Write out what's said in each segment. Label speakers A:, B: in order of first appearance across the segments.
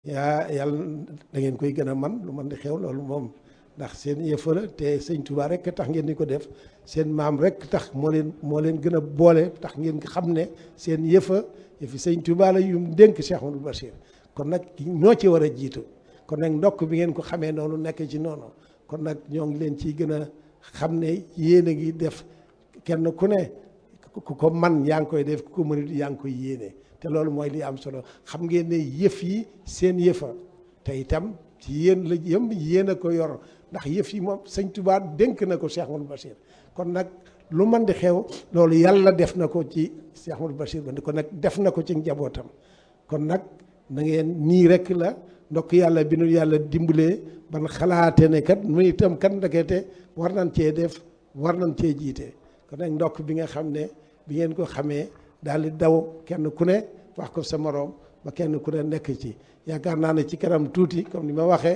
A: yaa yàlla da ngeen koy gën a man lu man di xew loolu moom ndax seen yëfa la te sëñ Touba rek tax ngeen di ko def seen maam rek tax moo leen moo leen gën a boole tax ngeen xam ne seen yëfa yëfi sëñ Touba la yum dénk Cheikh Amadou Bachir kon nag ñoo ci war a jiitu kon nag ndokk bi ngeen ko xamee noonu nekk ci noonu kon nag ñoo ngi leen ciy gën a xam ne yéen a ngi def kenn ku ne ku ko man yaa ngi koy def ku ko mënut yaa ngi koy yéene te loolu mooy li am solo xam ngeen ne yëf yi seen yëfa te itam ci yéen la yëm yéen a ko yor ndax yëf yi moom sëñ Touba dénk na ko Cheikh Amadou Bachir kon nag lu man di xew loolu yàlla def na ko ci Cheikh Amadou Bachir ba kon nag def na ko ci njabootam kon nag na ngeen nii rek la ndokk yàlla bi nu yàlla dimbalee ban xalaate ne kat mu itam kat ndekete war nañ cee def war nañ cee jiite kon nag ndokk bi nga xam ne bi ngeen ko xamee daal di daw kenn ku ne wax ko sa moroom ba kenn ku ne nekk ci yaakaar naa ne ci kanam tuuti comme ni ma waxee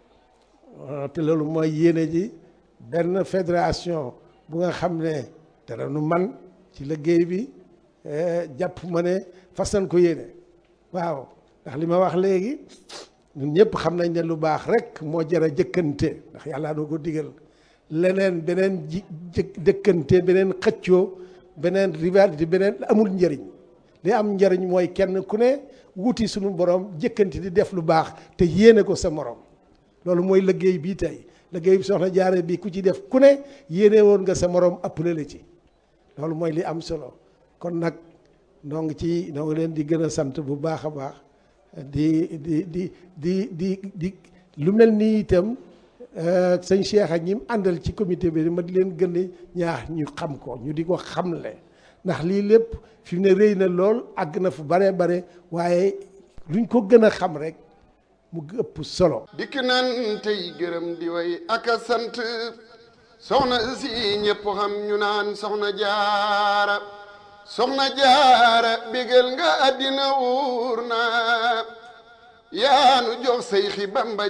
A: te loolu mooy yéene ji benn fédération bu nga xam ne dara nu man ci liggéey bi jàpp ma ne fasan ko yéene waaw ndax li ma wax léegi ñun ñëpp xam nañ ne lu baax rek moo jar a jëkkante ndax yàlla doo ko digal leneen beneen ji jëkkante beneen xëccoo beneen rivalité beneen amul njëriñ li am njëriñ mooy kenn ku ne wuti suñu borom jëkkante di def lu baax te yéene ko sa morom loolu mooy liggéey bii tey liggéey bi soxna jaare bi ku ci def ku ne yéene woon nga sa morom appelé la ci loolu mooy li am solo kon nag noo ngi ci noo ngi leen di gën a sant bu baax a baax di di di di di di lu mel nii itam sëñ Cheikh ak ñi mu àndal ci comité bi ma di leen gën a ñaax ñu xam ko ñu di ko xamle ndax lii lépp fi mu ne rëy na lool àgg na fu bare bare waaye luñ ko gën a xam rek mu ëpp solo.
B: dikk nan tey gërëm di way ak a sant soxna si ñëpp xam ñu naan soxna jaara soxna jaara bégal nga àddina wuur na yaanu jox say xi Bamba